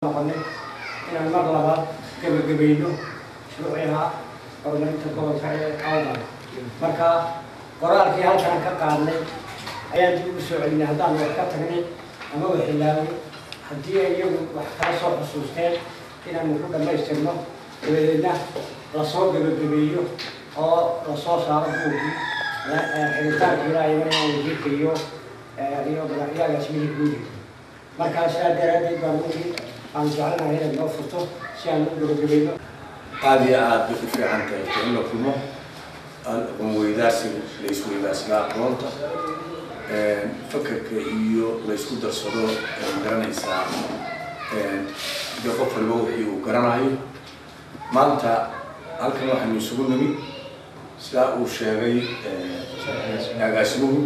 noqonay inaan mar labaad gebagabayno shuruuciha horumarinta gobolka ee awdal marka qoraalkii halkaan ka qaadnay ayaan dib ugu soo celinay haddaan wax ka tagnay ama waxilaabay haddii ay iyagu wax kala soo xusuusteen inaanu ku dhammaystirno dabadeedna lasoo gebagabeeyo oo lasoo saaro buurkii xiritaanka ilaa iyagana wasiirka iyo iyo madaxyagaasmihii guudi markaa sidaa daraaddeed baan wixii aan jecelnahay inaad noo furto si aan u gebagabayno aada iyo aada bay u fiican tahay in la kulmo aqoon weydaarsiga la isweydaarsiga aqoonta fakarka iyo la isku darsado garanaysaa de qof waliba wixii uu garanayo maanta halkan waxaynu isugu nimid sidaa uu sheegay agaasimuhu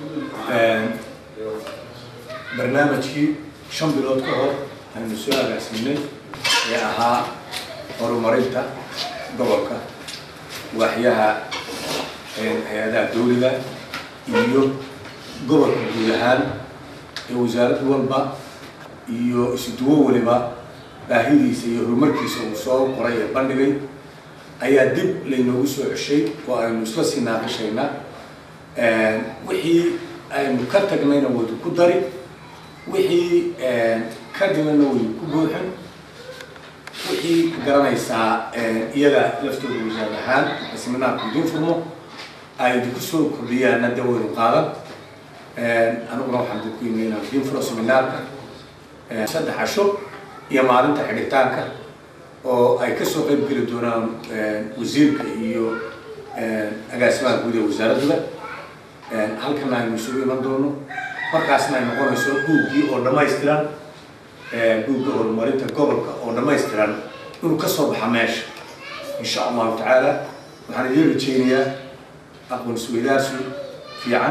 barnaamijkii shan bilood ka hor aynu soo agaasiinay ee ahaa horumarinta gobolka waaxyaha hay-adaha dawliga iyo gobolka guud ahaan ee wasaarad walba iyo isuduwo waliba baahidiisa iyo horumarkiisa uu soo qoray ee bandhigay ayaa dib laynoogu soo ceshay oo aynu isla sii naaqashaynaa wixii aynu ka tagnayna waydu ku dari wixii ka dhimanna waydu ku buuxin wixii garanaysaa iyaga laftooda wasaar ahaan seminaarku idin furmo ay idinku soo kordhiyaanna de waynu qaadan aniguna waxaan idinku yimi inaan idin furo seminaarka saddex casho iyo maalinta xidhitaanka oo ay kasoo qayb geli doonaan wasiirka iyo agaasimaha guud ee wasaaradduda halkana aynu isugu iman doono markaasna ay noqonayso buuggii oo dhammaystiran buugga horumarinta gobolka oo dhammaystiran inuu kasoo baxa meesha insha allahu tacaala waxaan idiin rajeynayaa aqoon isweydaarsi fiican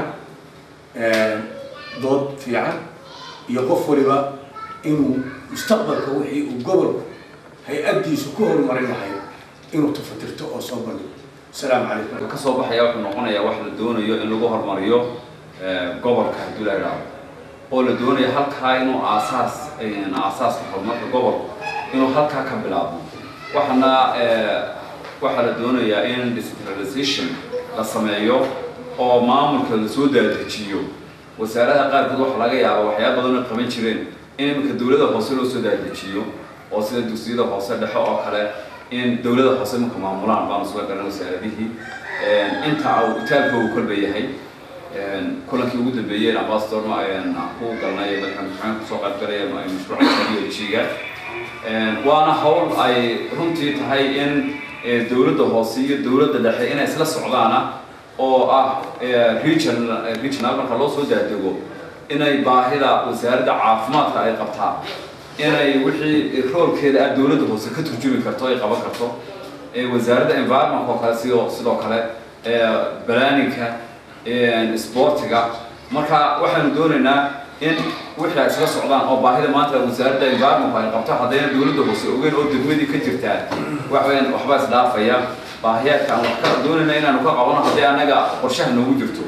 dood fiican iyo qof waliba inuu mustaqbalka wixii uu gobolku hay-addiisu ku horumarin lahayd inuu tafatirto oo soo bandhigo asalaamu calaykum ka soo baxaya wuxuu noqonayaa wax la doonayo in lagu horumariyo gobolka haddii la idhaahdo oo la doonayo halkaa inuu aasaas aasaaska horumarka gobolka inuu halkaa ka bilaabmo waxaana waxaa la doonayaa in decentralization la sameeyo oo maamulka lasoo daadejiyo wasaaradaha qaarkood waxaa laga yaaba waxyaaba badan oo qaban jireen in iminka dowladda hoose loo soo daadejiyo oo sida dugsiyada hoose dhexe oo kale in dowladda hoose iminka maamulaan baanu soo garan wasaaradihii inta uu itaalkoogu kolba yahay kulankii ugu dambeeyeen ambassador aan ku galnay madaxweyne maxamed kusoo qaybgalaya mashruuca jiga waana hawl ay runtii tahay in dowladda hoose iyo dowladda dhexe inay isla socdaana oo ah regional regional marka loo soo daadego inay baahida wasaaradda caafimaadka ay qabtaa inay wixii roolkeeda ah dowladda hoose ka turjumi karto ay qaban karto wasaaradda environment oo kale sidoo sidoo kale balaaninka sportiga marka waxaanu doonaynaa in wixii ay isla socdaan oo baahida maanta wasaaradda environment ay qabto haddayna dowladda hoose ogeyn oo degmadii ka jirtaa waxweyaan waxba isdhaafaya baahiyaadka aan wax ka doonayna inaanu ka qabano haddii anaga qorshaha noogu jirto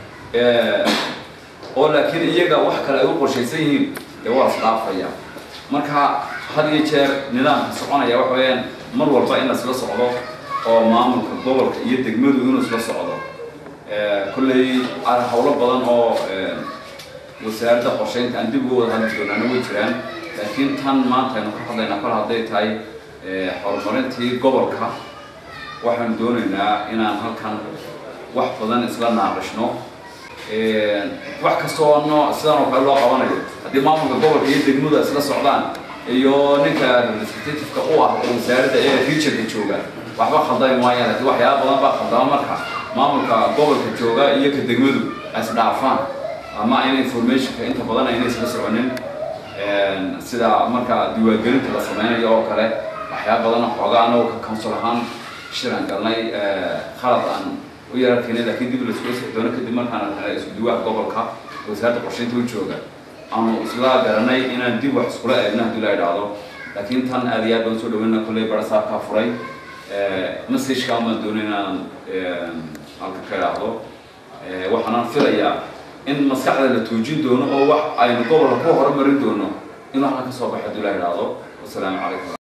oo laakiin iyaga wax kale ay u qorshaysan yihiin dee waa isdhaafaya marka had iyo jeer nidaamka soconaya waxa weeyaan mar walba in laisla socdo oo maamulka gobolka iyo degmadu inuu isla socdo kolley hawlo badan oo wasaaradda qorsheynta aan dib uga wada hadli doonaana way jiraan laakiin tan maanta aynu ka hadlaynaa kol hadday tahay horumarintii gobolka waxaanu doonaynaa inaan halkan wax badan isla naaqishno wax kasta oo no sidan oo kale loo qabanayo haddii maamulka gobolka iyo degmadu isla socdaan iyo ninka representativeka u ah oo wasaaradda ee regionka jooga waxba khaldami maayaan laakiin waxyaaba badan baa khaldama marka maamulka gobolka jooga iyo ka degmadu isdhaafaan ama in informationka inta badan ayna isla soconin sida marka diiwaangelinta la sameynayo oo kale waxyaaba badan xoogaa anagoo ka council ahaan shiran galnay khalad aan u yararkeynay laakiin dib laskula soo doono kadib markaan helay isku duwaha gobolka wasaaradda qorsheynta u jooga aanu isla garanay inaan dib wax iskula eegno haddii la idhaahdo laakiin tan aad iyo aad baan soo dhaweyna kolley barasaabkaa furay messageka baan doonay inaan halka ka idhaahdo waxaanaan filayaa in maskaxda la tuujin doono oo wax aynu gobolka ku horumarin doono inuu halkan ka soo baxo haddii la idhaahdo wasalaamu calaykum